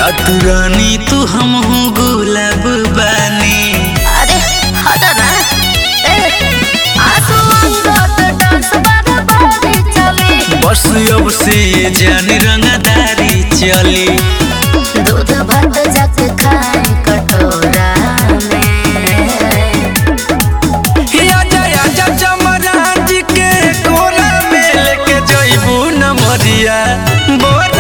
खात रानी तू हम गुलाब बानी अरे हट ना ए आंसू अंगत डांस बागा बारी चली बस अब से ये जान रंगदारी चली दूध भात जाके खाए कटोरा में आजा आजा चमराज के कोरा में लेके जइबू न मरिया बोरा